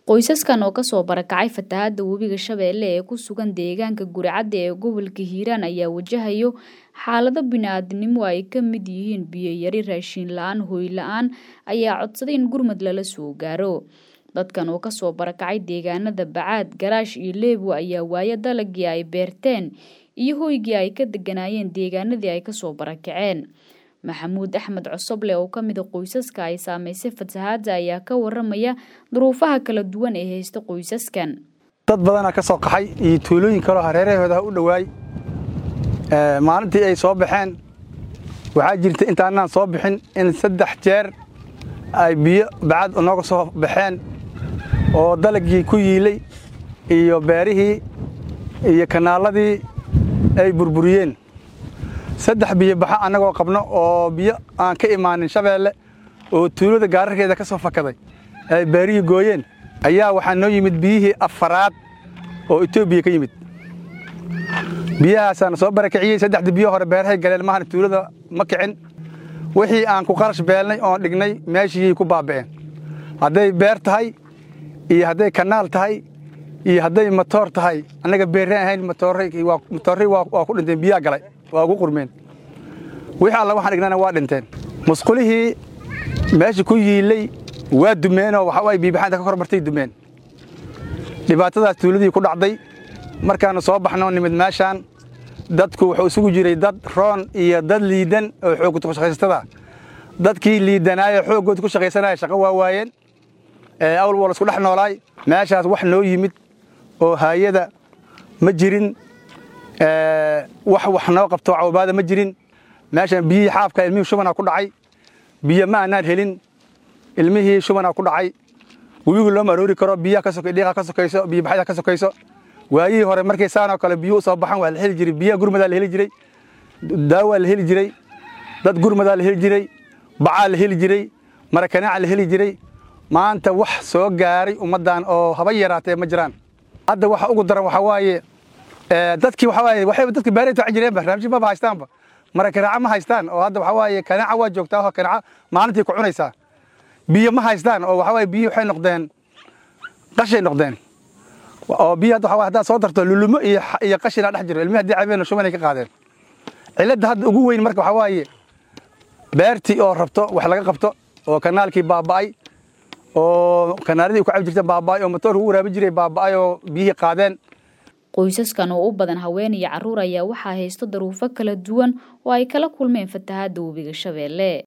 Qoysaskan oo kasoo barakacay fatahaada webiga Shabeelle ee ku sugan deegaanka Guricadda ee gobolka Hiiraan ayaa wajahayo xaalado bini'aadantinimo ay ka mid yihiin biyo yari, raashin la'aan, hoy la'aan ayaa codsaday in gurmad lala soo gaaro. Dadkan oo kasoo barakacay deegaanada Bacaad, Garaash iyo Leebo ayaa waaya dalagii ay beerteen iyo hoygii ay ka deganaayeen deegaanadii ay kasoo barakaceen. Maxamuud Axmed Cosoble oo ka mid ah qoysaska ay saameysay fatahaadda ayaa ka waramaya duruufaha kala duwan ee haysta qoysaskan. dad badanaa ka soo qaxay iyo tuulooyin kaloo hareerahooda u dhowaay maalintii ay soo baxeen waxaa jirta intaanaan soo bixin in saddex jeer ay biyo bacad nooga soo baxeen oo dalagii ku yiilay iyo beerihii iyo kanaaladii ay burburiyeen saddex biyo baxa annagoo qabno oo biyo aan ka imaanin shabeelle oo tuulada gaararkeeda ka soo fakaday ay beerihii gooyeen ayaa waxaa noo yimid biyihii afaraad oo etoobiya ka yimid biyahaasaana soo barakiciyey saddexdii biyo hore beerahay galeen mahana tuulada ma kicin wixii aan ku qarash beelnay oon dhignay meeshiyay ku baaba'een hadday beer tahay iyo hadday kanaal tahay iyo hadday matoor tahay annaga beerre ahayn matoorri waa ku dhinteen biyaa galay waa ugu qurmeen wixii alla waxaan dhignana waa dhinteen musqulihii meesha ku yiilay waa dumeenoo waxa waay biibaxaanta ka kor martay dumeen dhibaatadaas tuuladii ku dhacday markaannu soo baxno nimid meeshaan dadku wuxuu isugu jiray dad roon iyo dad liidan oo xoogga shaqaysatada dadkii liidanaayo xooggood ku shaqaysanaya shaqo waa waayeen awl wal isku dhex noolaay meeshaas wax noo yimid oo haayada ma jirin wax wax noo qabto cawbaada ma jirin meeshaan biyihii xaafka ilmihii shubanaa ku dhacay biyo ma aanaan helin ilmihii shubanaa ku dhacay webigu looma aroori karo biyaha dhiiqa ka sokayso biyobaxyada ka sokayso waayihii hore markay saanoo kale biyuhu soo baxan waa la heli jiray biyaha gurmadaa la heli jiray daawaa la heli jiray dad gurmadaa la heli jiray bacaa la heli jiray marakanaaca la heli jiray maanta wax soo gaaray ummaddan oo haba yaraatee ma jiraan hadda waxa ugu daran waxaa waaye dadkii waxaa waaye waxay dadka beerayta waxa jireen barnaamijyo maba haystaanba marakanaaca ma haystaan oo hadda waxaa waaye kanaaca waa joogtaa oo kanaaca maalintii ku cunaysaa biyo ma haystaan oo waxaa waaye biyo waxay noqdeen qashay noqdeen oo biyo hadda waxaa haddaad soo darto lulumo iyo iyo qashina dhex jiro ilmihi haddii cabeen shubanay ka qaadeen cilladda hadda ugu weyn marka waxaa waaye beertii oo rabto wax laga qabto oo kanaalkii baaba'ay oo kanaaladii ku cabi jirta baaba'ay oo matoorka u waraabi jiray baaba'ay oo biyihii qaadeen qoysaskan oo u badan haween iyo carruur ayaa waxaa haysto daruufo kala duwan oo ay kala kulmeen fatahaadda webiga Shabeelle